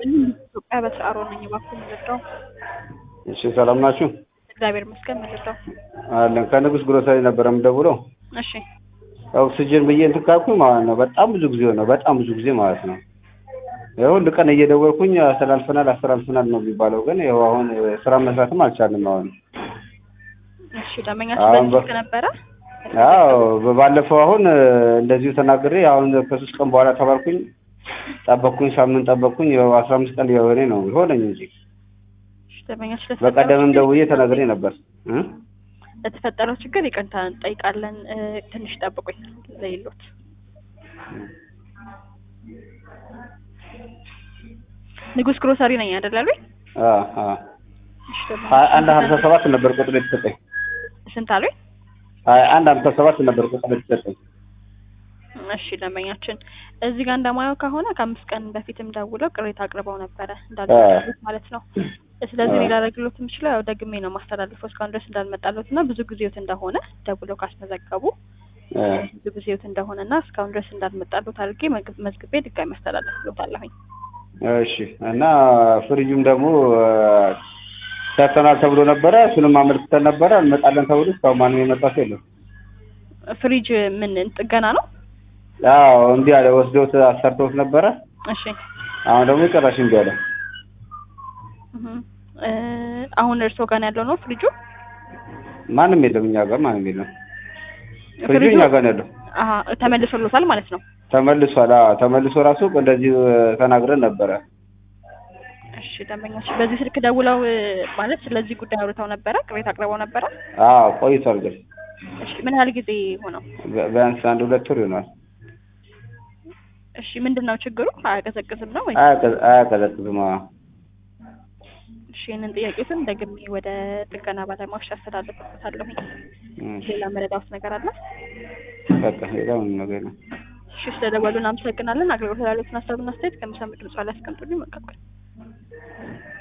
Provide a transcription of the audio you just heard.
ኢትዮጵያ በስአሮ ነኝ። እባክዎ ምንድነው? እሺ ሰላም ናችሁ? እግዚአብሔር ይመስገን። ምንድነው? አለን ከንጉስ ግሮሰሪ ነበረ የምደውለው። እሺ ኦክሲጅን ብዬ እንትን ካልኩኝ ማለት ነው በጣም ብዙ ጊዜ ነው በጣም ብዙ ጊዜ ማለት ነው። ይኸው ሁል ቀን እየደወልኩኝ አስተላልፈናል አስተላልፈናል ነው የሚባለው፣ ግን ይኸው አሁን ስራ መስራትም አልቻልንም። አሁን እሺ ደንበኛችን አሁን በዚህ በ- ስልክ ነበረ? አዎ ባለፈው አሁን እንደዚሁ ተናግሬ አሁን ከሶስት ቀን በኋላ ተባልኩኝ። ጠበቅኩኝ፣ ሳምንት ጠበቅኩኝ። ይኸው አስራ አምስት ቀን የሆነ ነው ሆነኝ እንጂ እሺ ደንበኛችን ለተፈጠረው በቀደምም ችግር ደውዬ ይቅርታ ተናግሬ ነበር እ? ለተፈጠረው ችግር ይቅርታ እንጠይቃለን። እ፣ ትንሽ ጠብቁኝ ለይሎት ንጉስ ግሮሰሪ ነኝ አይደል ያሉኝ? አ አ እሺ ሀያ አንድ ደንበኛችን ሀምሳ ሰባት ነበር ቁጥር የተሰጠኝ። ስንት አሉኝ? ሀያ አንድ ሀምሳ ሰባት ነበር ቁጥር የተሰጠኝ። እሺ ደንበኛችን እዚህ ጋር እንደማየው ከሆነ ከአምስት ቀን በፊትም ደውለው ቅሬታ አቅርበው ነበረ እንዳልመጣሉት ማለት ነው። ስለዚህ አዎ። ሌላ ላደርግሎት የምችለው ያው ደግሜ ነው ማስተላልፈው እስካሁን ድረስ እንዳልመጣሉት እና ብዙ ጊዜዎት እንደሆነ ደውለው ካስመዘገቡ እ፣ ብዙ ጊዜዎት እንደሆነ እና እስካሁን ድረስ እንዳልመጣሉት አድርጌ መግ- መዝግቤ ድጋሚ አስተላልፍሎታለሁኝ። እሺ እና ፍሪጁም ደግሞ እ፣ ሰርተናል ተብሎ ነበረ። እሱንም አመልክተን ነበረ እንመጣለን ተብሎ እስካሁን ማንም የመጣ ሰው የለም። ፍሪጅ ምን ጥገና ነው? አዎ እንዲህ አለ ወስደውት አሰርተውት ነበረ። እሺ አሁን ደግሞ ጭራሽ እንዲህ አለ። እህ እ፣ አሁን እርስዎ ጋር ነው ያለው ነው ፍሪጁ? ማንም የለም እኛ ጋር ማንም የለም። ፍሪጁ ፍሪጁ እኛ ጋር ነው ያለው። አሀ ተመልሶሎታል ማለት ነው። ተመልሷል። አዎ ተመልሶ ራሱ እንደዚህ እ፣ ተናግረን ነበረ። እሺ ደንበኞች በዚህ ስልክ ደውለው እ፣ ማለት ስለዚህ ጉዳይ አውርተው ነበረ፣ ቅሬታ አቅርበው ነበረ። አዎ ቆይቷል ግን እሺ ምን ያህል ጊዜ ሆነው? ቢ- ቢያንስ አንድ ሁለት ወር ይሆናል። እሺ ምንድን ነው ችግሩ? አያቀዘቅዝም ነው ወይ? አያቀ- አያቀዘቅዝም። አዎ እሺ ይህንን ጥያቄትን ደግሜ ወደ ጥገና ባለሙያዎች አስተላልፍበታለሁኝ። እሺ፣ ሌላ መረዳት ነገር አለ? በቃ ሌላ ምንም ነገር የለም። እሺ ስለደወሉ እናመሰግናለን። አገልግሎት ላሉትን ሀሳብና አስተያየት ከሚሰሙ ድምጽ ላይ አስቀምጡልኝ። መልካም ቀን።